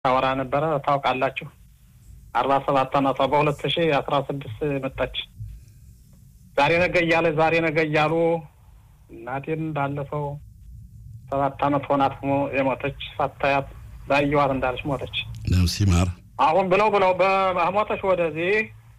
ታወራ ነበረ። ታውቃላችሁ አርባ ሰባት አመቷ በሁለት ሺ አስራ ስድስት መጣች። ዛሬ ነገ እያለ ዛሬ ነገ እያሉ እናቴን ባለፈው ሰባት አመት ሆናት የሞተች ሳታያት ላየዋት እንዳለች ሞተች። ነፍስ ይማር። አሁን ብለው ብለው በሞተች ወደዚህ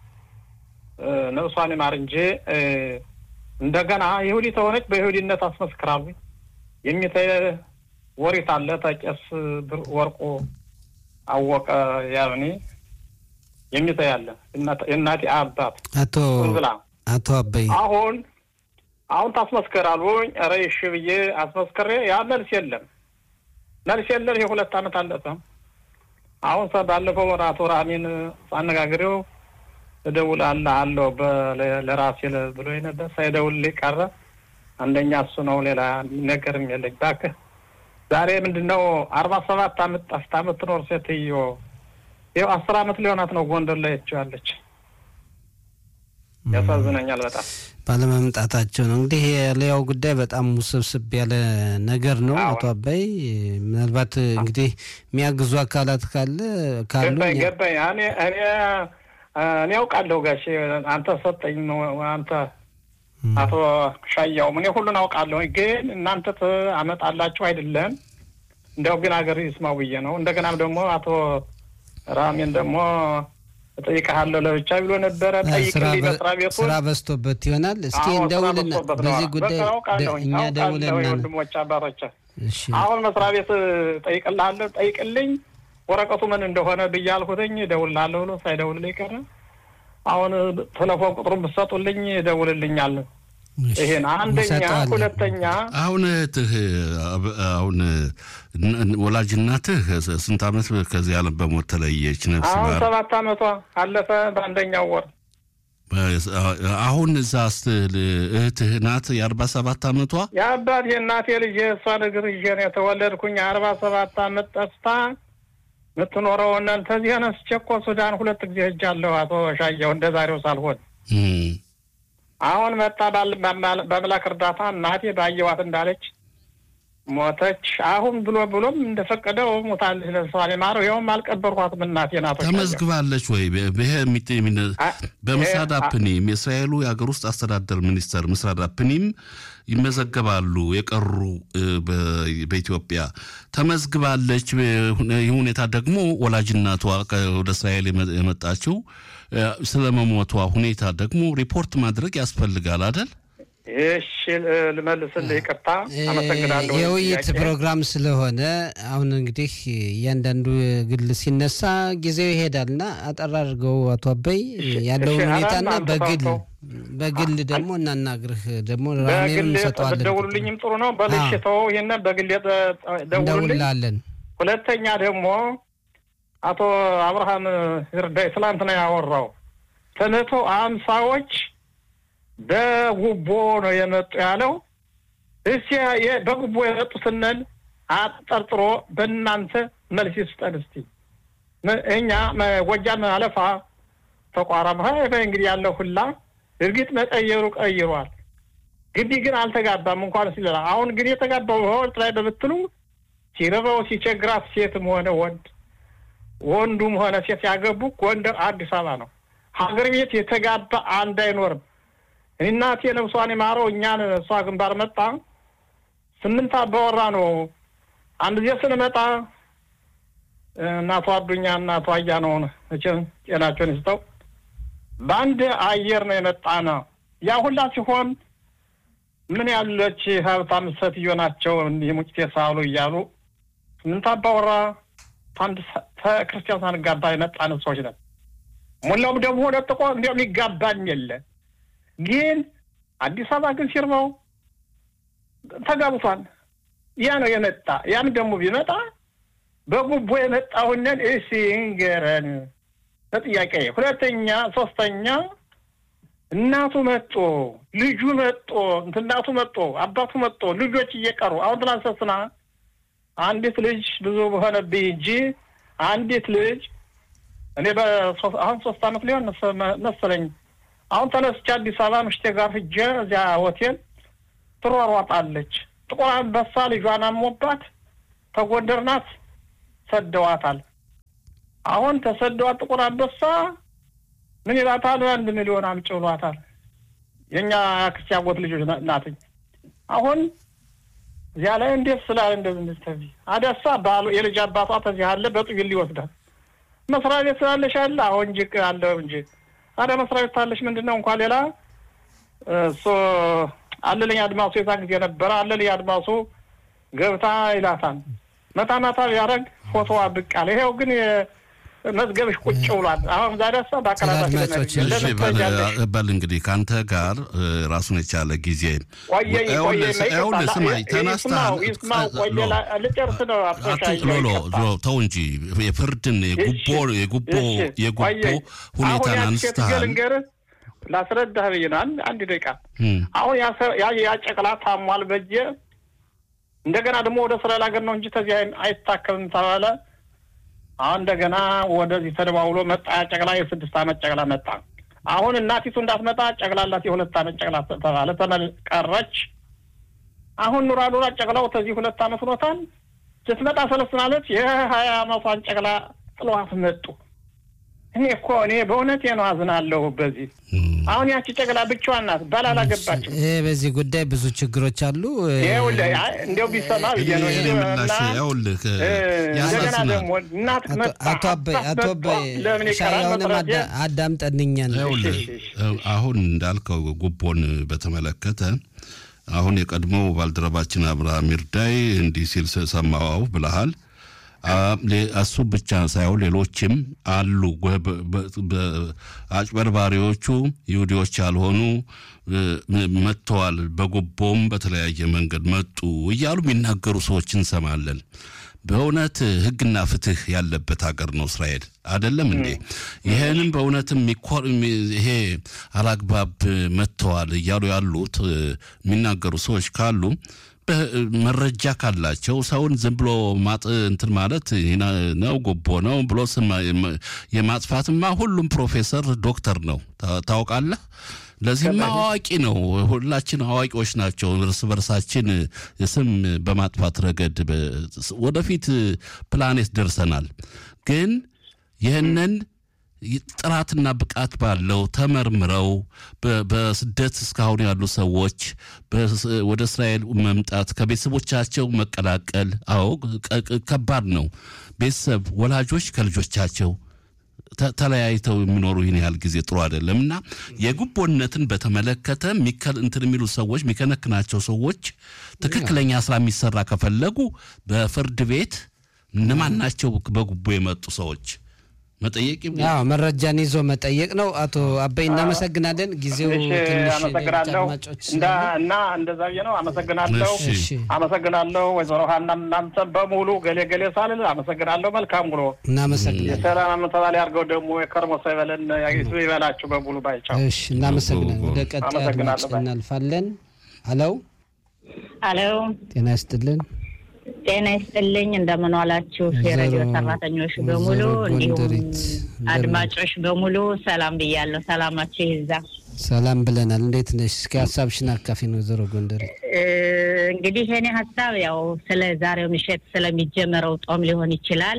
ነብሷን ይማር እንጂ እንደገና ይሁዲ ተሆነች በይሁዲነት አስመስክራሉ። የሚተ ወሪት አለ ተቄስ ወርቁ አወቀ ያኔ የሚተ ያለ የእናቴ አባት አቶ ብላ አቶ አበይ አሁን አሁን ታስመስክራሉኝ። ኧረ እሺ ብዬ አስመስክሬ ያ መልስ የለም መልስ የለም። የሁለት አመት አለፈ። አሁን ባለፈው አቶ ራሚን ሳነጋግሬው እደውላለሁ አለው ለራሴ ብሎ ነበር። ሳይደውልልኝ ቀረ። አንደኛ እሱ ነው፣ ሌላ ነገርም የለኝ። እባክህ ዛሬ ምንድን ነው አርባ ሰባት አመት ጠፍታ የምትኖር ሴትዮ ይኸው አስር አመት ሊሆናት ነው ጎንደር ላይ ያለች። ያሳዝነኛል በጣም ባለመምጣታቸው ነው። እንግዲህ የሌላው ጉዳይ በጣም ውስብስብ ያለ ነገር ነው። አቶ አባይ ምናልባት እንግዲህ የሚያግዙ አካላት ካለ ካሉ ገባኝ ገባኝ እኔ እኔ እኔ ያውቃለሁ ጋሼ አንተ ሰጠኝ ነው አንተ አቶ ሻያውም እኔ ሁሉን አውቃለሁ። ግን እናንተ አመጣላችሁ አይደለም እንዲያው ግን ሀገር ይስማው ብዬ ነው። እንደገናም ደግሞ አቶ ራሜን ደግሞ እጠይቅሃለሁ ለብቻ ብሎ ነበረ። ጠይቅልኝ መስሪያ ቤቱን ስራ በዝቶበት ይሆናል። እስኪ እንደውልና በዚህ ጉዳይ እኛ ደውለን ወንድሞች አባቶች አሁን መስሪያ ቤት ጠይቅልሃለሁ ጠይቅልኝ ወረቀቱ ምን እንደሆነ ብዬ አልኩትኝ እደውልልሃለሁ ብሎ ሳይደውልልኝ ቀረ። አሁን ቴሌፎን ቁጥሩን ብትሰጡልኝ እደውልልኛል። ይሄን አንደኛ። ሁለተኛ አሁን እህትህ አሁን ወላጅ እናትህ ስንት አመት ከዚህ ዓለም በሞት ተለየች? ነፍስ አሁን ይማር። ሰባት አመቷ አለፈ በአንደኛው ወር። አሁን እዛ ስትል እህትህ ናት የአርባ ሰባት አመቷ የአባት የእናቴ ልጅ የእሷ እግር ይዤ ነው የተወለድኩኝ። አርባ ሰባት አመት ጠፍታ የምትኖረው እናንተ እዚህ ነስቼ እኮ ሱዳን ሁለት ጊዜ ሄጃለሁ። አቶ ሻየው እንደ ዛሬው ሳልሆን አሁን መጣ በአምላክ እርዳታ እናቴ ባየዋት እንዳለች ሞተች። አሁን ብሎ ብሎም እንደፈቀደው ሞታለች። ለሷን የማረው ይኸውም አልቀበርኳትም። እናቴ ናቶ ተመዝግባለች ወይ? ይሄ በምስራድ አፕኒም የእስራኤሉ የሀገር ውስጥ አስተዳደር ሚኒስተር ምስራድ አፕኒም ይመዘገባሉ። የቀሩ በኢትዮጵያ ተመዝግባለች። ይህ ሁኔታ ደግሞ ወላጅናቷ ወደ እስራኤል የመጣችው ስለ መሞቷ ሁኔታ ደግሞ ሪፖርት ማድረግ ያስፈልጋል አይደል? እሺ ልመልስልህ። ይቅርታ፣ አመሰግናለሁ። የውይይት ፕሮግራም ስለሆነ አሁን እንግዲህ እያንዳንዱ ግል ሲነሳ ጊዜው ይሄዳልና አጠር አድርገው አቶ አበይ ያለውን ሁኔታና በግል በግል ደግሞ እናናግርህ ደግሞ ራሜን እንሰጠዋለን። ብትደውሉልኝም ጥሩ ነው። በልሽ ተወው፣ ይህንን በግል ደውሉልኝ። እንደውላለን። ሁለተኛ ደግሞ አቶ አብርሃም ይርዳይ ትላንትና ያወራው ከመቶ አምሳዎች በጉቦ ነው የመጡ ያለው። እስኪ በጉቦ የመጡ ስንል አጠርጥሮ በእናንተ መልስ ይስጠን እስቲ። እኛ ጎጃም አለፋ ተቋራም እንግዲህ ያለው ሁላ እርግጥ መቀየሩ ቀይሯል። ግቢ ግን አልተጋባም እንኳን ሲለላ አሁን ግን የተጋባው በወቅት ላይ በምትሉ ሲረበው ሲቸግራት ሴትም ሆነ ወንድ ወንዱም ሆነ ሴት ያገቡ ጎንደር አዲስ አበባ ነው። ሀገር ቤት የተጋባ አንድ አይኖርም። እናቴ ነብሷን የማረው እኛን እሷ ግንባር መጣ ስምንት አባወራ ነው። አንድ ጊዜ ስንመጣ እናቷ አዱኛ እናቷ አያ ነው መቼም ጤናቸውን ይስጠው። በአንድ አየር ነው የመጣ ነው። ያ ሁላ ሲሆን ምን ያለች ሀብታም ሴትዮ ናቸው እንዲህ ሙጭቴ ሳሉ እያሉ ስምንት አባወራ አንድ ክርስቲያን ሳንጋባ የመጣን ሰዎች ነን። ሙላውም ደግሞ ለጥቆ እንዲያውም ይጋባኝ የለ ግን አዲስ አበባ ግን ሲርበው ተጋብቷል። ያ ነው የመጣ። ያም ደግሞ ቢመጣ በጉቦ የመጣሁንን እሺ እንገረን በጥያቄ ሁለተኛ፣ ሶስተኛ እናቱ መጦ ልጁ መጦ እናቱ መጦ አባቱ መጦ ልጆች እየቀሩ አሁን ትላንሰስና አንዲት ልጅ ብዙ በሆነብኝ እንጂ አንዲት ልጅ እኔ አሁን ሶስት አመት ሊሆን መሰለኝ አሁን ተነስቼ አዲስ አበባ ምሽቴ ጋር ሂጄ እዚያ ሆቴል ትሯሯጣለች። ጥቁር አንበሳ ልጇን አሞባት ተጎንደር ናት ሰደዋታል። አሁን ተሰደዋ ጥቁር አንበሳ ምን ይላታል? አንድ ሚሊዮን አምጪ ብሏታል። የእኛ አክስቴ አጎት ልጆች ናትኝ። አሁን እዚያ ላይ እንዴት ስላለ እንደዚህ ተዚህ አደሳ ባሉ የልጅ አባቷ ተዚህ አለ በጥይል ሊወስዳል። መስሪያ ቤት ስላለሽ አለ አሁን እንጂ አለ እንጂ ታዲያ መስሪያ ቤት ታለሽ ምንድን ነው እንኳን ሌላ እሱ አለልኝ አድማሱ የዛ ጊዜ ነበረ አለልኝ አድማሱ ገብታ ይላታል። መታ መታ ቢያደርግ ፎቶዋ ብቅ አለ። ይኸው ግን መዝገብሽ ቁጭ ብሏል። አሁን ዛሬሳ በል እንግዲህ ከአንተ ጋር ራሱን የቻለ ጊዜ ቆየኝ ቆየኝ ስማኝ ተነስተሃል። ልጨርስ ነው ሎሎ ተው እንጂ የፍርድን የጉቦ የጉቦ የጉቦ ሁኔታን አንስተሃል። ላስረዳህ ብዬ ነው። አንድ ደቂቃ አሁን ያጨቅላ ታሟል በጀ እንደገና ደግሞ ወደ እስራኤል ሀገር ነው እንጂ ተዚህ አይታከምም ተባለ። አሁን እንደገና ወደዚህ ተደዋውሎ መጣ። ጨቅላ የስድስት ዓመት ጨቅላ መጣ። አሁን እናቲቱ እንዳትመጣ ጨቅላላት የሁለት ዓመት ጨቅላ ተባለ። ተቀረች። አሁን ኑራ ኑራ ጨቅላው ተዚህ ሁለት ዓመት ሆኖታል። ስትመጣ ሰለስናለች። የሀያ ዓመቷን ጨቅላ ጥለዋት መጡ። እኔ እኮ እኔ በእውነቴ ነው አዝናለሁ። በዚህ አሁን ያቺ ጨቅላ ብቻዋን ናት፣ ባል አላገባችም። ይህ በዚህ ጉዳይ ብዙ ችግሮች አሉ። እንዲያው ቢሰማ ብዬ ነው። እንደገና ደግሞ እናት አቶ አበይ አቶ አበይ ለምን ይቀራል? ሻያውንም አዳምጠንኛል። አሁን እንዳልከው ጉቦን በተመለከተ አሁን የቀድሞው ባልደረባችን አብርሃም ይርዳይ እንዲህ ሲል ሰማዋው ብለሃል። እሱ ብቻ ሳይሆን ሌሎችም አሉ። አጭበርባሪዎቹ ይሁዲዎች ያልሆኑ መጥተዋል፣ በጉቦም በተለያየ መንገድ መጡ እያሉ የሚናገሩ ሰዎች እንሰማለን። በእውነት ሕግና ፍትህ ያለበት ሀገር ነው እስራኤል አይደለም እንዴ? ይህንም በእውነትም ይሄ አላግባብ መጥተዋል እያሉ ያሉት የሚናገሩ ሰዎች ካሉ መረጃ ካላቸው ሰውን ዝም ብሎ ማጥ እንትን ማለት ነው ጉቦ ነው ብሎ የማጥፋትማ ሁሉም ፕሮፌሰር ዶክተር ነው ታውቃለህ። ለዚህማ አዋቂ ነው። ሁላችን አዋቂዎች ናቸው። እርስ በርሳችን ስም በማጥፋት ረገድ ወደፊት ፕላኔት ደርሰናል። ግን ይህንን ጥራትና ብቃት ባለው ተመርምረው በስደት እስካሁን ያሉ ሰዎች ወደ እስራኤል መምጣት ከቤተሰቦቻቸው መቀላቀል፣ አዎ ከባድ ነው። ቤተሰብ ወላጆች ከልጆቻቸው ተለያይተው የሚኖሩ ይህን ያህል ጊዜ ጥሩ አይደለም እና የጉቦነትን በተመለከተ እንትን የሚሉ ሰዎች የሚከነክናቸው ሰዎች ትክክለኛ ስራ የሚሰራ ከፈለጉ በፍርድ ቤት እነማን ናቸው በጉቦ የመጡ ሰዎች መጠየቅ ያው መረጃን ይዞ መጠየቅ ነው። አቶ አበይ እናመሰግናለን። ጊዜው ትንሽ አመሰግናለሁ እና እንደዛ ብዬ ነው። አመሰግናለሁ፣ አመሰግናለሁ ወይዘሮ ሀና እናንተን በሙሉ ገሌ ገሌ ሳልል አመሰግናለሁ። መልካም ውሎ። እናመሰግናለን። የሰላም አመተባል ያድርገው። ደግሞ የከርሞ ሰው ይበለን ይበላችሁ በሙሉ ባይቻው። እሺ፣ እናመሰግናለን። ወደ ቀጣይ አድማጭ እናልፋለን። አለው አሎ፣ ጤና ይስጥልን። ጤና ይስጥልኝ። እንደምን ዋላችሁ የሬዲዮ ሰራተኞች በሙሉ እንዲሁም አድማጮች በሙሉ ሰላም ብያለሁ። ሰላማችሁ ይዛ። ሰላም ብለናል። እንዴት ነሽ? እስኪ ሀሳብሽን አካፊ ነው ወይዘሮ ጎንደሬ። እንግዲህ የኔ ሀሳብ ያው ስለ ዛሬው ምሽት ስለሚጀመረው ጦም ሊሆን ይችላል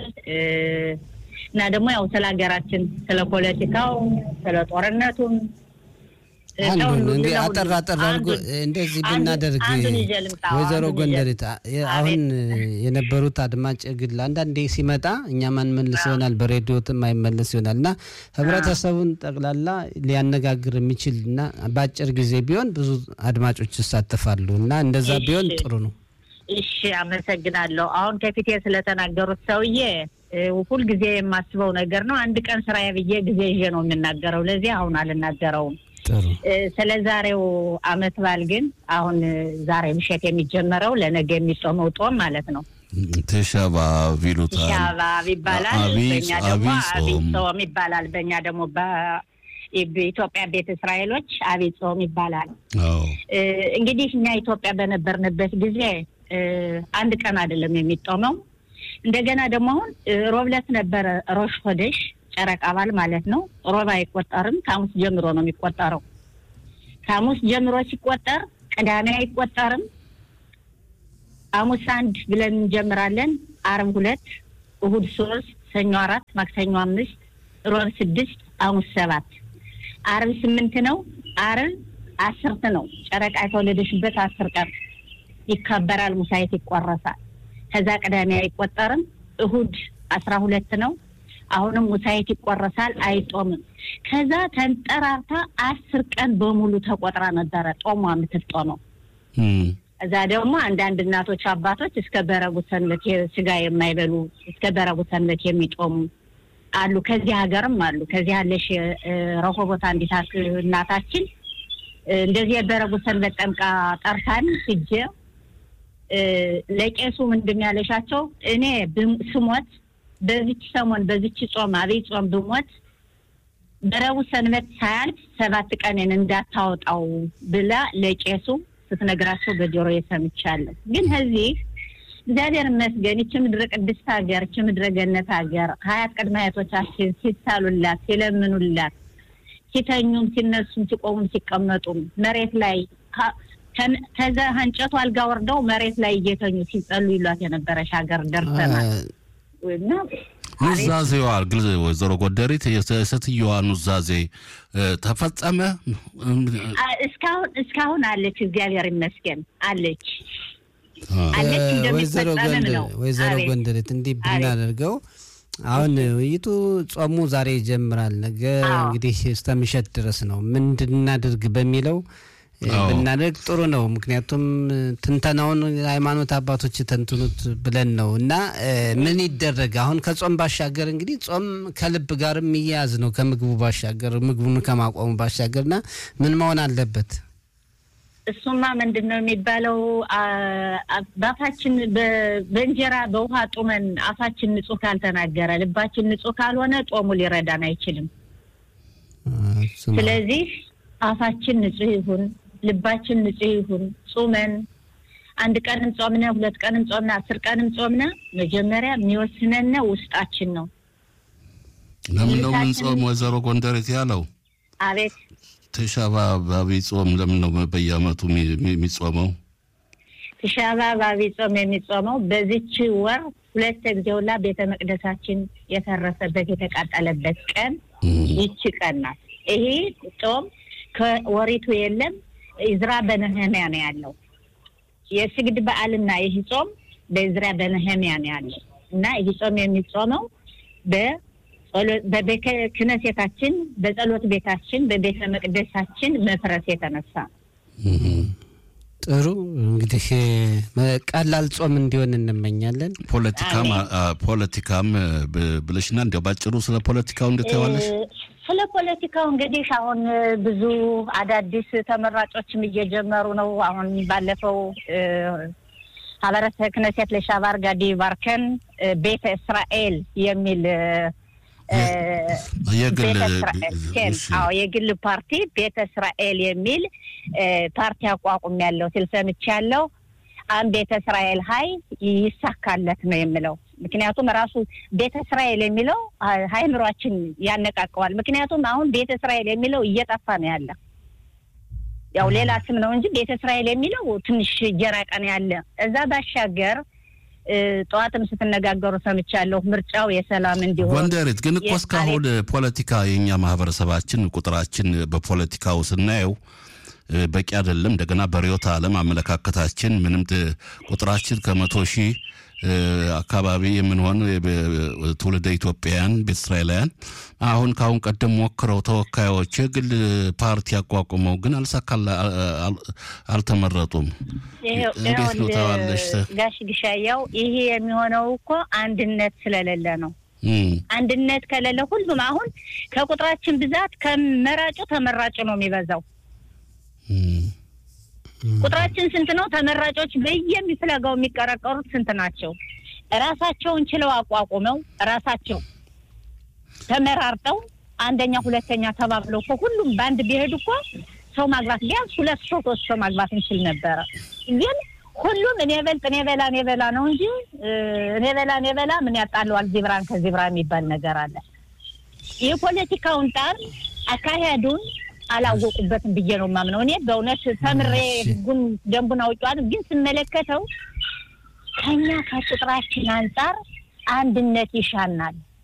እና ደግሞ ያው ስለ ሀገራችን፣ ስለ ፖለቲካው፣ ስለ ጦርነቱም አንዱን እንዲህ አጠር አጠር አድርጎ እንደዚህ ብናደርግ ወይዘሮ ጎንደሬት አሁን የነበሩት አድማጭ ግል አንዳንዴ ሲመጣ እኛ ማንመልስ ይሆናል፣ በሬዲዮትም አይመለስ ይሆናል እና ህብረተሰቡን ጠቅላላ ሊያነጋግር የሚችል እና በአጭር ጊዜ ቢሆን ብዙ አድማጮች ይሳተፋሉ እና እንደዛ ቢሆን ጥሩ ነው። እሺ፣ አመሰግናለሁ። አሁን ከፊቴ ስለተናገሩት ሰውዬ ሁልጊዜ የማስበው ነገር ነው። አንድ ቀን ስራዬ ብዬ ጊዜ ይዤ ነው የምናገረው። ለዚህ አሁን አልናገረውም። ስለ ዛሬው አመት በዓል ግን አሁን ዛሬ ምሽት የሚጀመረው ለነገ የሚጾመው ጦም ማለት ነው። ተሻባብ ይሉታል። ተሻባብ ይባላል። በእኛ ደግሞ አብይ ጾም ይባላል። በእኛ ደግሞ በኢትዮጵያ ቤተ እስራኤሎች አብይ ጾም ይባላል። እንግዲህ እኛ ኢትዮጵያ በነበርንበት ጊዜ አንድ ቀን አይደለም የሚጦመው። እንደገና ደግሞ አሁን ሮብለት ነበረ ሮሽ ሆደሽ ጨረቃ በዓል ማለት ነው። ሮብ አይቆጠርም። ከሐሙስ ጀምሮ ነው የሚቆጠረው። ከሐሙስ ጀምሮ ሲቆጠር ቅዳሜ አይቆጠርም። ሐሙስ አንድ ብለን እንጀምራለን። አርብ ሁለት፣ እሁድ ሶስት፣ ሰኞ አራት፣ ማክሰኞ አምስት፣ ሮብ ስድስት፣ ሐሙስ ሰባት፣ አርብ ስምንት ነው። አርብ አስርት ነው። ጨረቃ የተወለደሽበት አስር ቀን ይከበራል። ሙሳይት ይቆረሳል። ከዛ ቅዳሜ አይቆጠርም። እሁድ አስራ ሁለት ነው። አሁንም ሙሳይት ይቆረሳል። አይጦምም። ከዛ ተንጠራርታ አስር ቀን በሙሉ ተቆጥራ ነበረ ጦሟ የምትጦመው። እዛ ደግሞ አንዳንድ እናቶች አባቶች እስከ በረቡዕ ሰንበት ስጋ የማይበሉ እስከ በረቡዕ ሰንበት የሚጦሙ አሉ። ከዚህ ሀገርም አሉ። ከዚህ ያለሽ ረሆቦት አንዲት እናታችን እንደዚህ የበረቡዕ ሰንበት ጠምቃ ጠርታን ሂጄ ለቄሱ ምንድን ያለሻቸው እኔ ስሞት በዚች ሰሞን በዚች ጾም አብይ ጾም ብሞት በረቡዕ ሰንበት ሳያልፍ ሰባት ቀንን እንዳታወጣው ብላ ለቄሱ ስትነግራቸው በጆሮ የሰምቻለሁ። ግን ከዚህ እግዚአብሔር ይመስገን ይቺ ምድረ ቅድስት ሀገር ይቺ ምድረ ገነት ሀገር ሀያት ቅድመ አያቶቻችን ሲሳሉላት ሲለምኑላት ሲተኙም ሲነሱም ሲቆሙም ሲቀመጡም መሬት ላይ ከዛ እንጨቱ አልጋ ወርደው መሬት ላይ እየተኙ ሲጸሉ ይሏት የነበረች ሀገር ደርሰናል። ኑዛዜዋ ግል ወይዘሮ ጎደሪት የሴትየዋ ኑዛዜ ተፈጸመ? እስካሁን እስካሁን አለች። እግዚአብሔር ይመስገን አለች አለች። ወይዘሮ ጎንደሬት እንዲህ ብናደርገው አሁን ውይይቱ ጾሙ ዛሬ ይጀምራል። ነገ እንግዲህ እስከ ምሽት ድረስ ነው። ምንድን እናድርግ በሚለው ብናደርግ ጥሩ ነው። ምክንያቱም ትንተናውን ሃይማኖት አባቶች ተንትኑት ብለን ነው እና ምን ይደረግ አሁን ከጾም ባሻገር እንግዲህ ጾም ከልብ ጋር የሚያያዝ ነው ከምግቡ ባሻገር ምግቡን ከማቆሙ ባሻገር እና ምን መሆን አለበት? እሱማ ምንድን ነው የሚባለው? በአፋችን በእንጀራ በውሃ ጡመን አፋችን ንጹህ ካልተናገረ ልባችን ንጹህ ካልሆነ ጾሙ ሊረዳን አይችልም። ስለዚህ አፋችን ንጹህ ይሁን፣ ልባችን ንጹህ ይሁን። ጾመን አንድ ቀንም ጾምነ፣ ሁለት ቀንም ጾምነ፣ አስር ቀንም ጾምነ፣ መጀመሪያ የሚወስነነ ውስጣችን ነው። ለምን ነው ምን ጾም ወይዘሮ ጎንደሬት ያለው? አቤት ትሻ በአብይ ጾም ለምን ነው በየዓመቱ የሚጾመው? ትሻ በአብይ ጾም የሚጾመው በዚች ወር ሁለት ጊዜ ሁላ ቤተ መቅደሳችን የፈረሰበት የተቃጠለበት ቀን ይቺ ቀን ናት። ይሄ ጾም ከወሪቱ የለም። ኢዝራ በነህሚያ ነው ያለው። የስግድ በዓልና ይህ ጾም በኢዝራ በነህሚያ ነው ያለው እና ይህ ጾም የሚጾመው በቤተ ክህነታችን በጸሎት ቤታችን በቤተ መቅደሳችን መፍረስ የተነሳ ጥሩ እንግዲህ ቀላል ጾም እንዲሆን እንመኛለን። ፖለቲካም ፖለቲካም ብለሽና እንዲያው ባጭሩ ስለ ፖለቲካው እንዴት ታያለሽ? ስለ ፖለቲካው እንግዲህ አሁን ብዙ አዳዲስ ተመራጮችም እየጀመሩ ነው። አሁን ባለፈው ሀበረሰ ክነሴት ለሻባር ጋዲ ባርከን ቤተ እስራኤል የሚል የግል ፓርቲ ቤተ እስራኤል የሚል ፓርቲ አቋቁም ያለው ሲል ሰምቻለሁ። አንድ ቤተ እስራኤል ሀይ ይሳካለት ነው የምለው። ምክንያቱም ራሱ ቤተ እስራኤል የሚለው ሀይምሯችን ያነቃቀዋል። ምክንያቱም አሁን ቤተ እስራኤል የሚለው እየጠፋ ነው ያለ። ያው ሌላ ስም ነው እንጂ ቤተ እስራኤል የሚለው ትንሽ እየራቀ ነው ያለ። እዛ ባሻገር ጠዋትም ስትነጋገሩ ሰምቻለሁ። ምርጫው የሰላም እንዲሆን ጎንደሬት ግን እኮ እስካሁን ፖለቲካ የእኛ ማህበረሰባችን ቁጥራችን በፖለቲካው ስናየው በቂ አይደለም። እንደገና በርዕዮተ ዓለም አመለካከታችን ምንም ቁጥራችን ከመቶ ሺህ አካባቢ የምንሆን ትውልደ ኢትዮጵያውያን ቤተ እስራኤላውያን አሁን ከአሁን ቀደም ሞክረው ተወካዮች የግል ፓርቲ አቋቁመው ግን አልሳካላ አልተመረጡም። እንዴት ነው ተባለሽ? ጋሽ ግሻያው ይሄ የሚሆነው እኮ አንድነት ስለሌለ ነው። አንድነት ከሌለ ሁሉም አሁን ከቁጥራችን ብዛት ከመራጩ ተመራጩ ነው የሚበዛው። ቁጥራችን ስንት ነው? ተመራጮች በየሚፍለጋው የሚቀረቀሩት ስንት ናቸው? ራሳቸውን ችለው አቋቁመው ራሳቸው ተመራርጠው አንደኛ ሁለተኛ ተባብለው እኮ ሁሉም በአንድ ቢሄዱ እኮ ሰው ማግባት ቢያንስ ሁለት ሰው ሶስት ሰው ማግባት እንችል ነበረ። ግን ሁሉም እኔ በልጥ እኔ በላ እኔ በላ ነው እንጂ እኔ በላ እኔ በላ ምን ያጣለዋል ዚብራን ከዚብራ የሚባል ነገር አለ። የፖለቲካውን ጣር አካሄዱን አላወቁበትም ብዬ ነው የማምነው። እኔ በእውነት ተምሬ ህጉን ደንቡን አውጫዋለሁ፣ ግን ስመለከተው ከኛ ከቁጥራችን አንጻር አንድነት ይሻናል።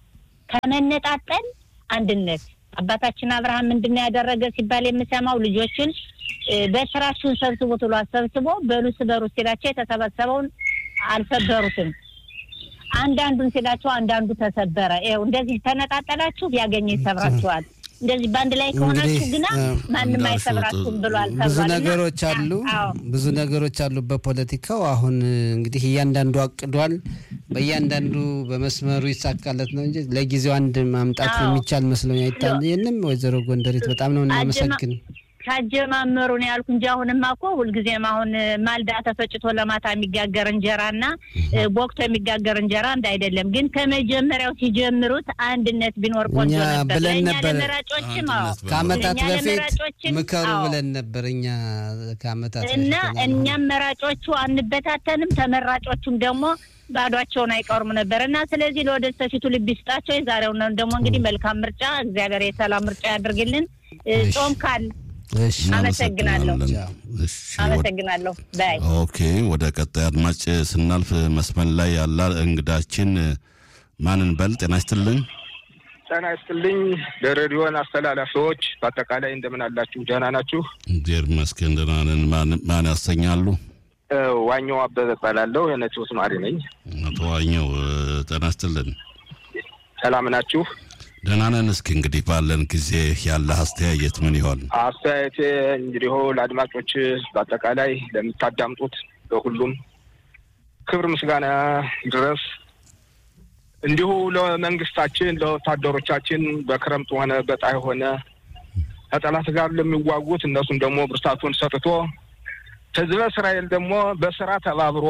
ከመነጣጠል አንድነት አባታችን አብርሃም ምንድን ነው ያደረገ ሲባል የምሰማው ልጆችን በስራችሁን ሰብስቡ ትሎ ሰብስቦ በሉ ስበሩ ሲላቸው የተሰበሰበውን አልሰበሩትም። አንዳንዱን ሲላቸው አንዳንዱ ተሰበረ። ይኸው እንደዚህ ተነጣጠላችሁ ያገኘ ይሰብራችኋል። እንደዚህ በአንድ ላይ ከሆናችሁ ግና ማንም አይሰብራችሁም ብሏል። ብዙ ነገሮች አሉ፣ ብዙ ነገሮች አሉ በፖለቲካው። አሁን እንግዲህ እያንዳንዱ አቅዷል። በእያንዳንዱ በመስመሩ ይሳካለት ነው እንጂ ለጊዜው አንድ ማምጣት የሚቻል መስሎኝ አይታየንም። ወይዘሮ ጎንደሬት በጣም ነው እናመሰግን። ካጀማመሩ ነው ያልኩ እንጂ አሁንማ እኮ ሁልጊዜም አሁን ማልዳ ተፈጭቶ ለማታ የሚጋገር እንጀራ እና ቦክቶ የሚጋገር እንጀራ አንድ አይደለም። ግን ከመጀመሪያው ሲጀምሩት አንድነት ቢኖር ቆንጆ ነበር። ብለን ለእኛ ነበር ለመራጮችም አዎ ከአመታት እኛ በፊት ለመራጮችም ምከሩ አዎ። ብለን ነበር እኛ ከአመታት እና በፊት እኛም መራጮቹ አንበታተንም፣ ተመራጮቹም ደግሞ ባዷቸውን አይቀሩም ነበር እና ስለዚህ ለወደፊቱ ልብ ይስጣቸው። የዛሬው ነው ደግሞ እንግዲህ መልካም ምርጫ፣ እግዚአብሔር የሰላም ምርጫ ያድርግልን። እ, ጾም ካል እሺ አመሰግናለሁ። እናመሰግናለን። እሺ፣ ወደ- አመሰግናለሁ ባይ ኦኬ ወደ ቀጣይ አድማጭ ስናልፍ መስመር ላይ ያለ እንግዳችን ማንን በል ጤና ይስጥልኝ። ጤና ይስጥልኝ ለሬዲዮን አስተላላፊዎች በአጠቃላይ እንደምን አላችሁ? ደህና ናችሁ? እግዚአብሔር ይመስገን ደህና ነን። ማን- ማን ያሰኛሉ? እ፣ ዋኛው አበበ እባላለሁ የነቲዎስ ነዋሪ ነኝ። አቶ ዋኘው እ፣ ጤና ይስጥልን። ሰላም ናችሁ? ደህና ነን። እስኪ እንግዲህ ባለን ጊዜ ያለ አስተያየት ምን ይሆን? አስተያየቴ እንግዲህ ለአድማጮች በአጠቃላይ ለምታዳምጡት በሁሉም ክብር ምስጋና ድረስ እንዲሁ ለመንግስታችን ለወታደሮቻችን በክረምት ሆነ በጣይ ሆነ ከጠላት ጋር ለሚዋጉት እነሱም ደግሞ ብርታቱን ሰጥቶ ህዝበ እስራኤል ደግሞ በስራ ተባብሮ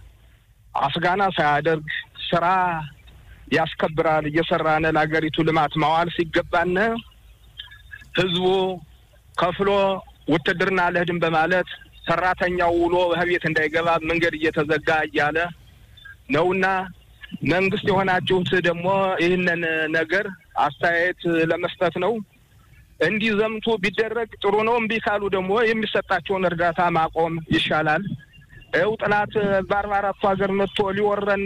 አስጋና ሳያደርግ ስራ ያስከብራል እየሰራነ ለሀገሪቱ ልማት ማዋል ሲገባነ ህዝቡ ከፍሎ ውትድርና አልሄድም በማለት ሰራተኛው ውሎ በቤት እንዳይገባ መንገድ እየተዘጋ እያለ ነውና መንግስት የሆናችሁት ደግሞ ይህንን ነገር አስተያየት ለመስጠት ነው። እንዲዘምቱ ቢደረግ ጥሩ ነው። እምቢ ካሉ ደግሞ የሚሰጣቸውን እርዳታ ማቆም ይሻላል። ይኸው ጥላት በአርባ አራቱ ሀገር መጥቶ ሊወረን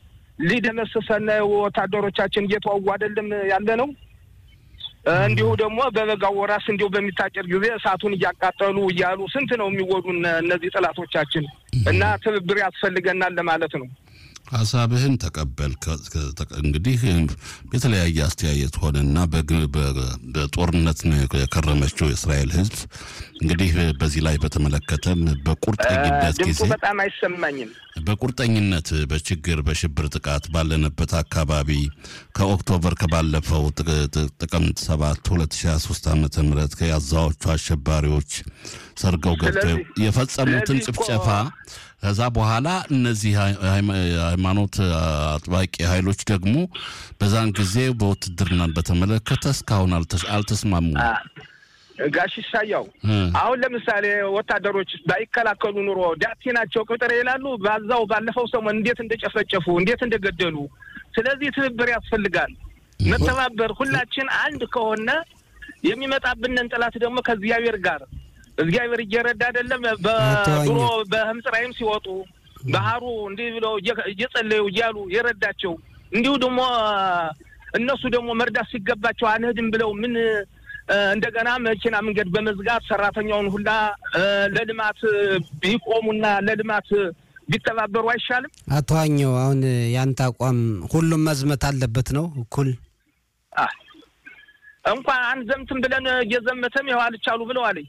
ሊደመስሰን ወታደሮቻችን እየተዋጉ አይደለም ያለ ነው። እንዲሁ ደግሞ በበጋው ወራስ እንዲሁ በሚታጨር ጊዜ እሳቱን እያቃጠሉ እያሉ ስንት ነው የሚወዱን እነዚህ ጠላቶቻችን እና ትብብር ያስፈልገናል ለማለት ነው። ሀሳብህን ተቀበል። ከ- ከ- ተቀ- እንግዲህ የተለያየ አስተያየት ሆነና በግ- በ- በጦርነት ነው የከረመችው የእስራኤል ሕዝብ እንግዲህ በዚህ ላይ በተመለከተም በቁርጠኝነት ጊዜ ድምፁ በጣም አይሰማኝም። በቁርጠኝነት በችግር በሽብር ጥቃት ባለንበት አካባቢ ከኦክቶበር ከባለፈው ጥቅ- ጥቅ- ጥቅምት 7 2023 ዓ ም ከያዛዎቹ አሸባሪዎች ሰርገው ገብተው ስለዚህ- የፈጸሙትን ስለዚህ እኮ- ጭፍጨፋ ከዛ በኋላ እነዚህ ሃይ- ሃይማ- ሃይማኖት አጥባቂ ኃይሎች ደግሞ በዛን ጊዜ በውትድርናን በተመለከተ እስካሁን አልተስ- አልተስማሙም። ጋሽ ይሳያው እ። አሁን ለምሳሌ ወታደሮች ባይከላከሉ ኑሮ ዳቲ ናቸው ቅጥር ይላሉ። ባዛው ባለፈው ሰሞን እንዴት እንደጨፈጨፉ እንዴት እንደገደሉ። ስለዚህ ትብብር ያስፈልጋል፣ መተባበር። ሁላችን አንድ ከሆነ የሚመጣብንን ጠላት ደግሞ ከእግዚአብሔር ጋር እግዚአብሔር እየረዳ አይደለም። በድሮ በህምጽራይም ሲወጡ ባህሩ እንዲህ ብለው እየ- እየጸለዩ እያሉ የረዳቸው እንዲሁ ደግሞ እነሱ ደግሞ መርዳት ሲገባቸው አንሄድም ብለው ምን እ፣ እንደገና መኪና መንገድ በመዝጋት ሰራተኛውን ሁላ እ፣ ለልማት ቢቆሙና ለልማት ቢተባበሩ አይሻልም? አቶ ዋኘው አሁን ያንተ አቋም ሁሉም መዝመት አለበት ነው እኩል አ፣ እንኳን አንዘምትም ብለን እየዘመተም ይኸው አልቻሉ ብለዋል።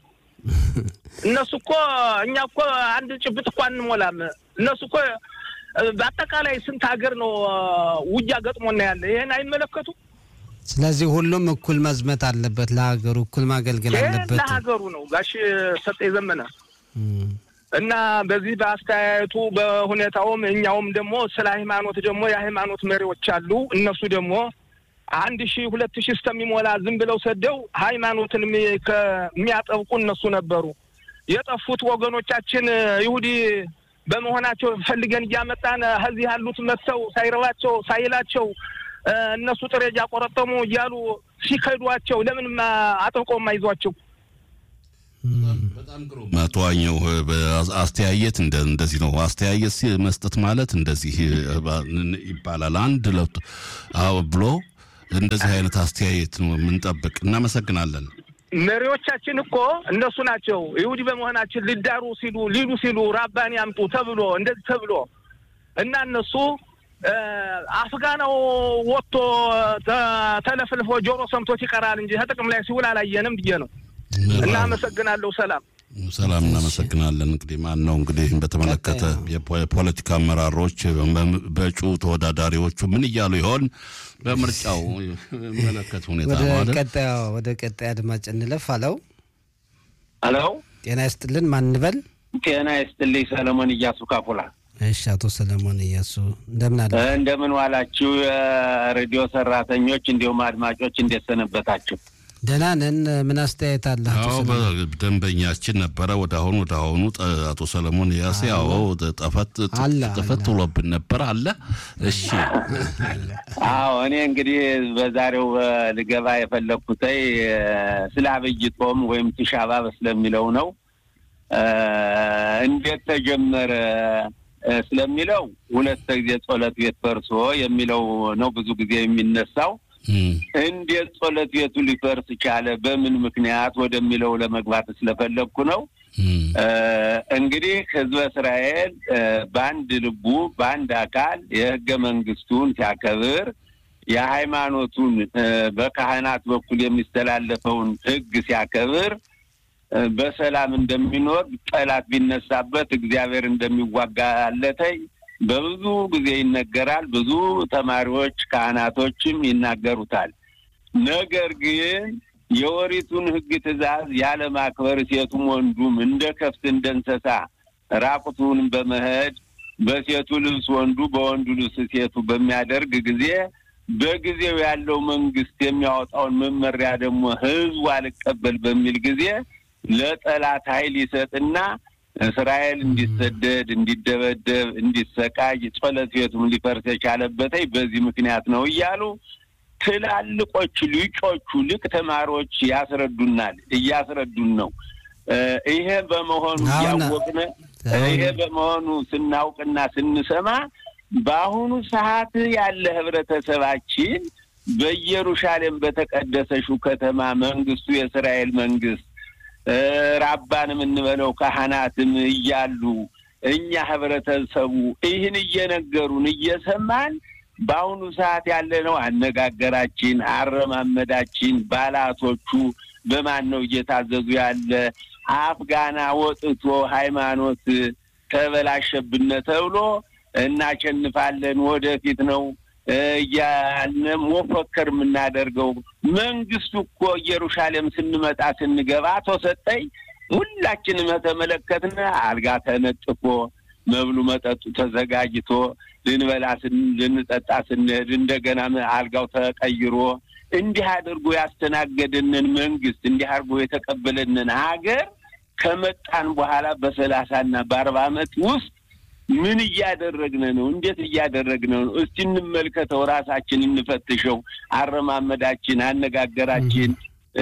እነሱ እኮ እኛ እኮ አንድ ጭብጥ እኮ አንሞላም። እነሱ እኮ እ፣ በአጠቃላይ ስንት ሀገር ነው እ፣ ውጊያ ገጥሞና ያለ ይሄን አይመለከቱ ስለዚህ ሁሉም እኩል መዝመት አለበት ለሀገሩ እኩል ማገልገል ይሄ አለበት ለሀገሩ ነው ጋሽ ሰጠ ዘመነ እም። እና በዚህ በአስተያየቱ በሁኔታውም እኛውም ደግሞ ስለ ሃይማኖት ደግሞ የሃይማኖት መሪዎች አሉ። እነሱ ደግሞ አንድ ሺህ ሁለት ሺህ እስከሚሞላ ዝም ብለው ሰደው ሃይማኖትን የሚ- ከ- የሚያጠብቁ እነሱ ነበሩ። የጠፉት ወገኖቻችን ይሁዲ በመሆናቸው ፈልገን እያመጣን ከዚህ ያሉት መጥተው ሳይረባቸው ሳይላቸው እ፣ እነሱ ጥሬ እያቆረጠሙ እያሉ ሲከዷቸው ለምን አጥብቆ የማይዟቸው? በጣም ግሩም አቶ ዋኘው በ- አስተያየት እንደ እንደዚህ ነው። አስተያየት ሲ- መስጠት ማለት እንደዚህ እ፣ ባ- ን- ይባላል። አንድ ለ አዎ ብሎ እንደዚህ አይነት አስተያየት ነው የምንጠብቅ። እናመሰግናለን። መሪዎቻችን እኮ እነሱ ናቸው። ይሁዲ በመሆናችን ሊዳሩ ሲሉ ሊሉ ሲሉ ራባን ያምጡ ተብሎ እንደዚህ ተብሎ እና እነሱ አፍጋናው ወጥቶ ተለፍልፎ ጆሮ ሰምቶት ይቀራል እንጂ ከጥቅም ላይ ሲውል አላየንም ብዬ ነው። እና አመሰግናለሁ። ሰላም ሰላም። እናመሰግናለን። እንግዲህ ማን ነው እንግዲህ በተመለከተ የፖለቲካ አመራሮች በእጩ ተወዳዳሪዎቹ ምን እያሉ ይሆን በምርጫው መለከት ሁኔታ ወደ ቀጣዩ ወደ ቀጣይ አድማጭ እንለፍ። አለው አሎ፣ ጤና ይስጥልን። ማን እንበል? ጤና ይስጥልኝ። ሰለሞን እያሱ ካፖላ። እሺ፣ አቶ ሰለሞን እያሱ እንደምን አለ? እንደምን ዋላችሁ? የሬዲዮ ሰራተኞች እንዲሁም አድማጮች እንዴት ሰነበታችሁ? ደህና ነን። ምን አስተያየት አለ? አዎ ደንበኛችን ነበረ። ወደ አሁኑ ወደ አሁኑ አቶ ሰለሞን ያሴ አዎ ጠፈት ጠፈት ብሎብን ነበር አለ። እሺ አዎ እኔ እንግዲህ በዛሬው ልገባ የፈለግኩት ስለ አብይ ጾም ወይም ትሻባ ስለሚለው ነው። እንዴት ተጀመረ ስለሚለው ሁለት ጊዜ ጸሎት ቤት ፈርሶ የሚለው ነው ብዙ ጊዜ የሚነሳው እንዴት ጸሎት ቤቱ ሊፈርስ ቻለ? በምን ምክንያት ወደሚለው ለመግባት ስለፈለግኩ ነው። እንግዲህ ሕዝበ እስራኤል በአንድ ልቡ በአንድ አካል የሕገ መንግስቱን ሲያከብር የሃይማኖቱን በካህናት በኩል የሚስተላለፈውን ሕግ ሲያከብር በሰላም እንደሚኖር ጠላት ቢነሳበት እግዚአብሔር እንደሚዋጋለተኝ በብዙ ጊዜ ይነገራል። ብዙ ተማሪዎች ካህናቶችም ይናገሩታል። ነገር ግን የወሪቱን ሕግ ትእዛዝ ያለማክበር ሴቱም ወንዱም እንደ ከፍት እንደ እንስሳ ራቁቱን በመሄድ በሴቱ ልብስ ወንዱ በወንዱ ልብስ ሴቱ በሚያደርግ ጊዜ በጊዜው ያለው መንግስት የሚያወጣውን መመሪያ ደግሞ ህዝቡ አልቀበል በሚል ጊዜ ለጠላት ኃይል ይሰጥና እስራኤል እንዲሰደድ፣ እንዲደበደብ፣ እንዲሰቃይ ጸሎት ቤቱም ሊፈርስ የቻለበት በዚህ ምክንያት ነው እያሉ ትላልቆቹ ሊጮቹ ልቅ ተማሪዎች ያስረዱናል፣ እያስረዱን ነው። ይሄ በመሆኑ እያወቅን ይሄ በመሆኑ ስናውቅና ስንሰማ በአሁኑ ሰዓት ያለ ህብረተሰባችን በኢየሩሳሌም በተቀደሰችው ከተማ መንግስቱ የእስራኤል መንግስት ራባንም እንበለው ካህናትም እያሉ እኛ ህብረተሰቡ ይህን እየነገሩን እየሰማን በአሁኑ ሰዓት ያለነው አነጋገራችን፣ አረማመዳችን፣ ባላቶቹ በማን ነው እየታዘዙ ያለ አፍጋና ወጥቶ ሃይማኖት ተበላሸብነ ተብሎ እናሸንፋለን ወደፊት ነው እያልን ሞፈከር የምናደርገው መንግስቱ እኮ ኢየሩሳሌም ስንመጣ ስንገባ አቶ ሰጠኝ ሁላችንም ተመለከትን። አልጋ ተነጥፎ መብሉ መጠጡ ተዘጋጅቶ ልንበላ ልንጠጣ ስንሄድ እንደገና አልጋው ተቀይሮ እንዲህ አድርጎ ያስተናገደንን መንግስት እንዲህ አድርጎ የተቀበለንን ሀገር ከመጣን በኋላ በሰላሳና በአርባ ዓመት ውስጥ ምን እያደረግን ነው? እንዴት እያደረግን ነው? እስቲ እንመልከተው፣ ራሳችን እንፈትሸው። አረማመዳችን፣ አነጋገራችን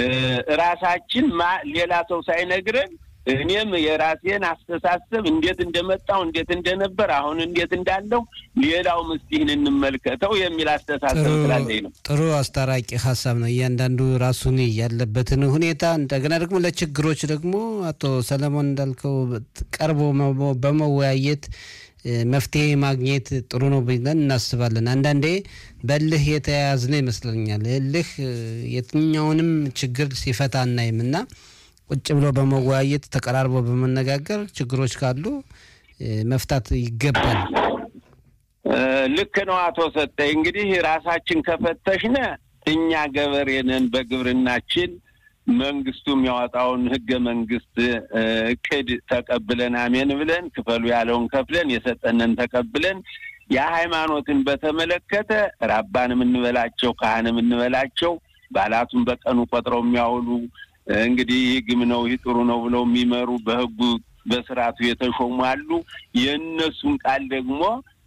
ራሳችን ሌላ ሰው ሳይነግረን እኔም የራሴን አስተሳሰብ እንዴት እንደመጣው እንዴት እንደነበር አሁን እንዴት እንዳለው ሌላው ምስቲህን እንመልከተው የሚል አስተሳሰብ ስላለኝ ነው። ጥሩ አስታራቂ ሀሳብ ነው። እያንዳንዱ ራሱን ያለበትን ሁኔታ እንደገና ደግሞ ለችግሮች ደግሞ አቶ ሰለሞን እንዳልከው ቀርቦ በመወያየት መፍትሄ ማግኘት ጥሩ ነው ብለን እናስባለን። አንዳንዴ በልህ የተያያዝነ ይመስለኛል። እልህ የትኛውንም ችግር ሲፈታ አናይም እና ቁጭ ብሎ በመወያየት ተቀራርቦ በመነጋገር ችግሮች ካሉ መፍታት ይገባል። ልክ ነው አቶ ሰጠኝ። እንግዲህ ራሳችን ከፈተሽነ እኛ ገበሬ ነን። በግብርናችን መንግስቱ የሚያወጣውን ህገ መንግስት እቅድ ተቀብለን አሜን ብለን ክፈሉ ያለውን ከፍለን የሰጠንን ተቀብለን የሃይማኖትን በተመለከተ ራባን የምንበላቸው ካህን የምንበላቸው ባላቱን በቀኑ ቆጥረው የሚያውሉ እንግዲህ ይህ ግም ነው ይህ ጥሩ ነው ብለው የሚመሩ በህጉ በስርዓቱ የተሾሙ አሉ። የእነሱን ቃል ደግሞ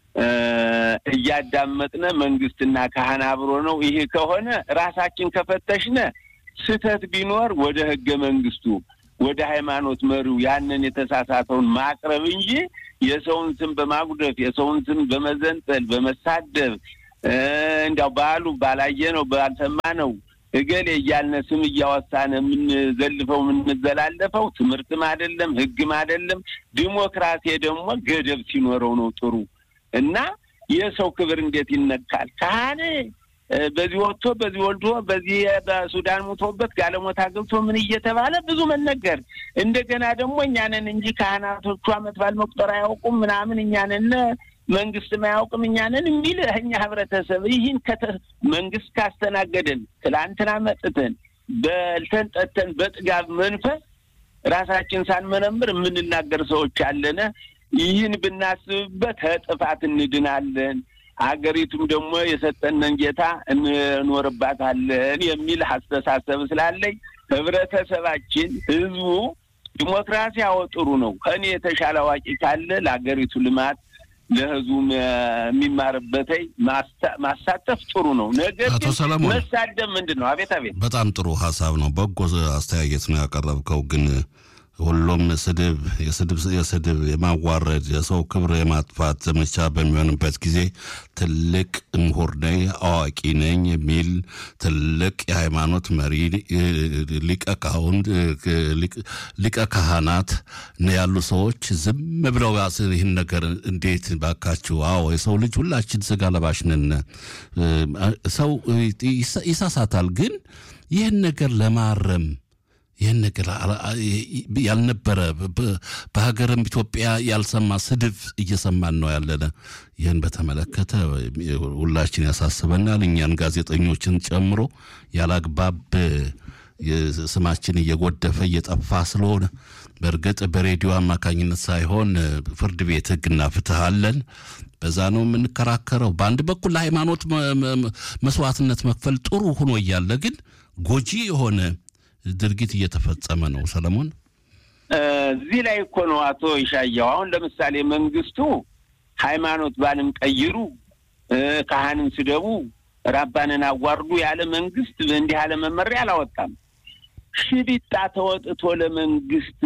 እያዳመጥነ መንግስትና ካህን አብሮ ነው። ይሄ ከሆነ ራሳችን ከፈተሽነ ስህተት ቢኖር ወደ ህገ መንግስቱ ወደ ሃይማኖት መሪው ያንን የተሳሳተውን ማቅረብ እንጂ የሰውን ስም በማጉደፍ የሰውን ስም በመዘንጠል በመሳደብ እንዲያው ባሉ ባላየ ነው ባልሰማ ነው እገሌ እያልነ ስም እያወሳነ የምንዘልፈው የምንዘላለፈው ትምህርትም አይደለም ሕግም አይደለም። ዲሞክራሲ ደግሞ ገደብ ሲኖረው ነው ጥሩ እና የሰው ክብር እንዴት ይነካል? ካህን በዚህ ወጥቶ በዚህ ወልዶ በዚህ በሱዳን ሙቶበት ጋለሞታ ገብቶ ምን እየተባለ ብዙ መነገር እንደገና ደግሞ እኛንን እንጂ ካህናቶቹ ዓመት በዓል መቁጠር አያውቁም ምናምን እኛንን መንግስትም አያውቅም እኛንን የሚል እኛ ህብረተሰብ ይህን መንግስት ካስተናገደን ትላንትና መጥተን በልተን ጠጥተን በጥጋብ መንፈስ ራሳችን ሳንመረምር የምንናገር ሰዎች አለነ። ይህን ብናስብበት ከጥፋት እንድናለን። አገሪቱም ደግሞ የሰጠንን ጌታ እንኖርባታለን የሚል አስተሳሰብ ስላለኝ ህብረተሰባችን፣ ህዝቡ ዲሞክራሲያዊ ጥሩ ነው። ከእኔ የተሻለ አዋቂ ካለ ለአገሪቱ ልማት ለህዝቡ የሚማርበት ማሳተፍ ጥሩ ነው። ነገር ግን መሳደብ ምንድን ነው? አቤት አቤት፣ በጣም ጥሩ ሀሳብ ነው። በጎ አስተያየት ነው ያቀረብከው ግን ሁሉም ስድብ የስድብ የስድብ የማዋረድ የሰው ክብር የማጥፋት ዘመቻ በሚሆንበት ጊዜ ትልቅ ምሁር ነኝ አዋቂ ነኝ የሚል ትልቅ የሃይማኖት መሪ ሊቀ ካህናት ያሉ ሰዎች ዝም ብለው ይህን ነገር እንዴት ባካችሁ? አዎ የሰው ልጅ ሁላችን ስጋ ለባሽ ነን። ሰው ይሳሳታል። ግን ይህን ነገር ለማረም ይህን ነገር ያልነበረ በሀገርም ኢትዮጵያ ያልሰማ ስድብ እየሰማን ነው ያለነ። ይህን በተመለከተ ሁላችን ያሳስበናል። እኛን ጋዜጠኞችን ጨምሮ ያላግባብ ስማችን እየጎደፈ እየጠፋ ስለሆነ በእርግጥ በሬዲዮ አማካኝነት ሳይሆን ፍርድ ቤት ሕግና ፍትህ አለን። በዛ ነው የምንከራከረው። በአንድ በኩል ለሃይማኖት መስዋዕትነት መክፈል ጥሩ ሆኖ እያለ ግን ጎጂ የሆነ ድርጊት እየተፈጸመ ነው። ሰለሞን፣ እዚህ ላይ እኮ ነው አቶ ይሻያው። አሁን ለምሳሌ መንግስቱ ሃይማኖት ባልን ቀይሩ፣ ካህንን ስደቡ፣ ራባንን አዋርዱ ያለ መንግስት እንዲህ ያለ መመሪያ አላወጣም። ሽቢጣ ተወጥቶ ለመንግስት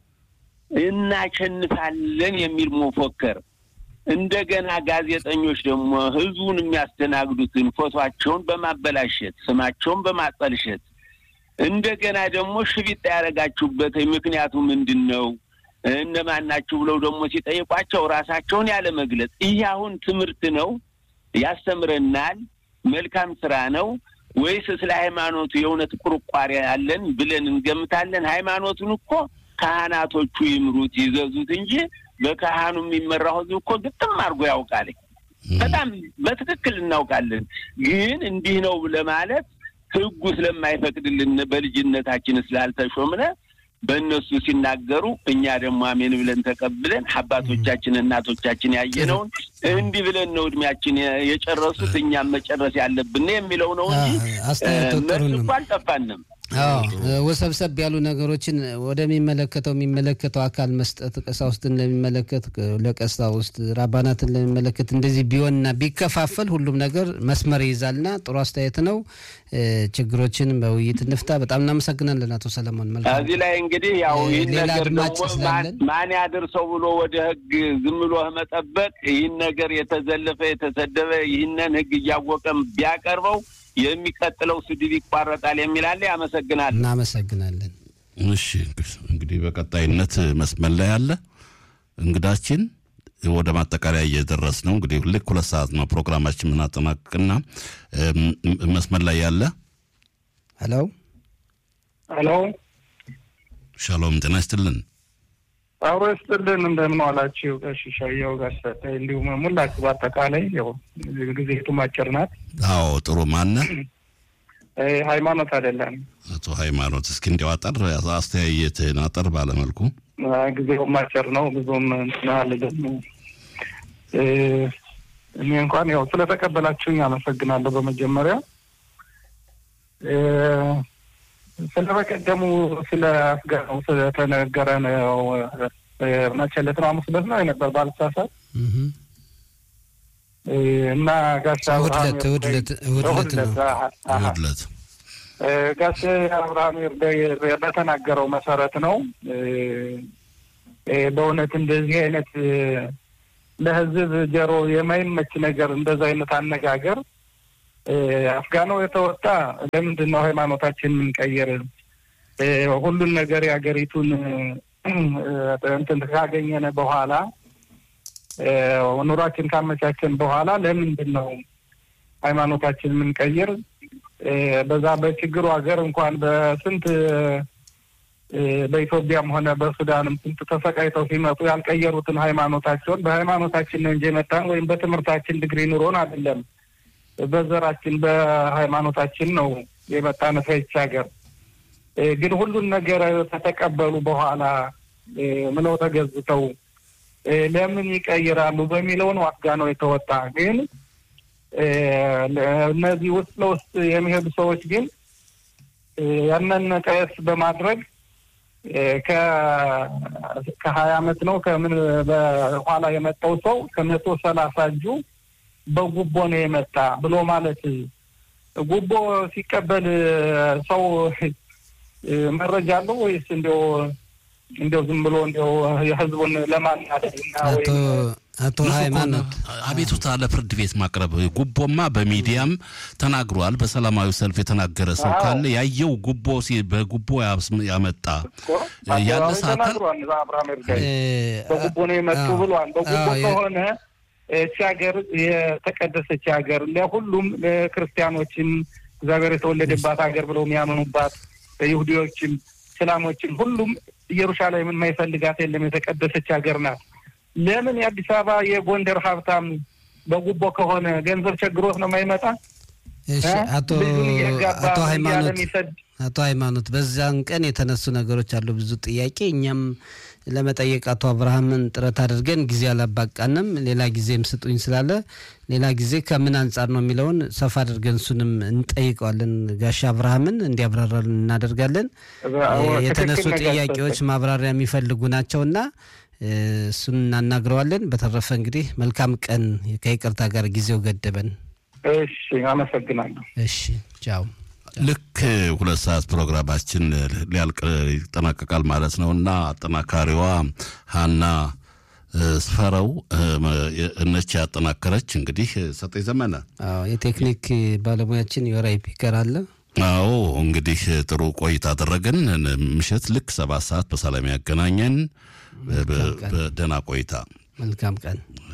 እናሸንፋለን የሚል መፎከር እንደገና ጋዜጠኞች ደግሞ ህዝቡን የሚያስተናግዱትን ፎቷቸውን በማበላሸት ስማቸውን በማጠልሸት እንደገና ደግሞ ሽቢጣ ያደረጋችሁበት ምክንያቱ ምንድን ነው? እነማን ናችሁ ብለው ደግሞ ሲጠይቋቸው ራሳቸውን ያለ መግለጽ። ይህ አሁን ትምህርት ነው? ያስተምረናል? መልካም ስራ ነው ወይስ ስለ ሃይማኖቱ የእውነት ቁርቋሪ ያለን ብለን እንገምታለን? ሃይማኖቱን እኮ ካህናቶቹ ይምሩት ይዘዙት እንጂ በካህኑ የሚመራው ህዝብ እኮ ግጥም አድርጎ ያውቃል። በጣም በትክክል እናውቃለን። ግን እንዲህ ነው ለማለት ህጉ ስለማይፈቅድልን በልጅነታችን ስላልተሾምነ በእነሱ ሲናገሩ እኛ ደግሞ አሜን ብለን ተቀብለን አባቶቻችን እናቶቻችን ያየነውን እንዲህ ብለን ነው እድሜያችን የጨረሱት እኛም መጨረስ ያለብን የሚለው ነው እንጂ መልስ እኮ አልጠፋንም። ወሰብሰብ ያሉ ነገሮችን ወደሚመለከተው የሚመለከተው አካል መስጠት ቀሳውስትን ለሚመለከት ለቀሳውስት ራባናትን ለሚመለከት እንደዚህ ቢሆንና ቢከፋፈል ሁሉም ነገር መስመር ይይዛልና ጥሩ አስተያየት ነው። ችግሮችን በውይይት እንፍታ። በጣም እናመሰግናለን አቶ ሰለሞን። መልካም እዚህ ላይ እንግዲህ ያው ይህን ነገር ደግሞ ማን ያድርሰው ብሎ ወደ ህግ ዝም ብሎ መጠበቅ ይህን ነገር የተዘለፈ የተሰደበ ይህንን ህግ እያወቀም ቢያቀርበው የሚቀጥለው ስድብ ይቋረጣል የሚል አለ። ያመሰግናል። እናመሰግናለን። እሺ እንግዲህ በቀጣይነት መስመር ላይ ያለ እንግዳችን ወደ ማጠቃለያ እየደረስ ነው። እንግዲህ ልክ ሁለት ሰዓት ነው ፕሮግራማችን የምናጠናቅቅና መስመር ላይ ያለ ሄሎ ሄሎ፣ ሻሎም ጤና ይስጥልን። አብሮ ይስጥልን። እንደምን ዋላችሁ? ጋሽሻየው ጋር እንዲሁም ሙላችሁ በአጠቃላይ ያው ጊዜቱም አጭር ናት። አዎ ጥሩ። ማነ ሃይማኖት አይደለም አቶ ሃይማኖት፣ እስኪ እንዲያው አጠር አስተያየትህን አጠር ባለመልኩ። ጊዜውም አጭር ነው ብዙም ናልም እኔ እንኳን ያው ስለተቀበላችሁኝ አመሰግናለሁ። በመጀመሪያ ስለ በቀደሙ ስለ አስገነው ስለተነገረ ነው መቼ ዕለት ነው? ሐሙስ ዕለት ነው የነበር ባልሳሳት እና ጋሻ እሑድ ጋሽ አብርሃም በተናገረው መሰረት ነው። በእውነት እንደዚህ አይነት ለህዝብ ጀሮ የማይመች ነገር እንደዛ አይነት አነጋገር አፍጋናው የተወጣ ለምንድን ነው ሃይማኖታችን የምንቀይር? ሁሉን ነገር የሀገሪቱን እንትን ካገኘን በኋላ ኑሯችን ካመቻቸን በኋላ ለምንድን ነው ሃይማኖታችን የምንቀይር? በዛ በችግሩ ሀገር እንኳን በስንት በኢትዮጵያም ሆነ በሱዳንም ስንት ተሰቃይተው ሲመጡ ያልቀየሩትን ሃይማኖታቸውን በሃይማኖታችን ነው እንጂ የመጣን ወይም በትምህርታችን ድግሪ ኑሮን አይደለም። በዘራችን በሃይማኖታችን ነው የመጣን ከይች ሀገር። ግን ሁሉን ነገር ከተቀበሉ በኋላ ምለው ተገዝተው ለምን ይቀይራሉ በሚለው ነው አፍጋናው የተወጣ። ግን እነዚህ ውስጥ ለውስጥ የሚሄዱ ሰዎች ግን ያንን ቀስ በማድረግ ከሀያ አመት ነው ከምን በኋላ የመጣው ሰው ከመቶ ሰላሳ እጁ በጉቦ ነው የመጣ ብሎ ማለት ጉቦ ሲቀበል ሰው መረጃ አለው ወይስ እንዲያው እንዲያው ዝም ብሎ እንዲያው የህዝቡን ለማናደድ አቶ ሃይማኖት አቤቱታ ለፍርድ ቤት ማቅረብ ጉቦማ በሚዲያም ተናግሯል። በሰላማዊ ሰልፍ የተናገረ ሰው ካለ ያየው ጉቦ በጉቦ ያመጣ ያነሳ አካል በጉቦ ነው የመጡ ብሏል። በጉቦ ከሆነ እቺ ሀገር የተቀደሰች ሀገር ለሁሉም ለክርስቲያኖችም እግዚአብሔር የተወለደባት ሀገር ብለው የሚያምኑባት ይሁዲዎችም እስላሞችም ሁሉም ኢየሩሳሌምን የማይፈልጋት የለም። የተቀደሰች ሀገር ናት። ለምን የአዲስ አበባ የጎንደር ሀብታም በጉቦ ከሆነ ገንዘብ ቸግሮት ነው የማይመጣ? አቶ አቶ ሃይማኖት አቶ ሃይማኖት በዛን ቀን የተነሱ ነገሮች አሉ፣ ብዙ ጥያቄ እኛም ለመጠየቅ አቶ አብርሃምን ጥረት አድርገን ጊዜ አላባቃንም። ሌላ ጊዜም ስጡኝ ስላለ ሌላ ጊዜ ከምን አንጻር ነው የሚለውን ሰፋ አድርገን እሱንም እንጠይቀዋለን። ጋሻ አብርሃምን እንዲያብራራልን እናደርጋለን። የተነሱ ጥያቄዎች ማብራሪያ የሚፈልጉ ናቸውና እሱን እናናግረዋለን። በተረፈ እንግዲህ መልካም ቀን። ከይቅርታ ጋር ጊዜው ገደበን። እሺ፣ አመሰግናለሁ። እሺ፣ ቻው። ልክ ሁለት ሰዓት ፕሮግራማችን ሊያልቅ ይጠናቀቃል ማለት ነው እና አጠናካሪዋ ሀና ስፈረው እነች ያጠናከረች እንግዲህ ሰጠኝ ዘመነ የቴክኒክ ባለሙያችን የወራይ ፒከር አለ። አዎ እንግዲህ ጥሩ ቆይታ አደረግን። ምሽት ልክ ሰባት ሰዓት በሰላም ያገናኘን። በደህና ቆይታ። መልካም ቀን።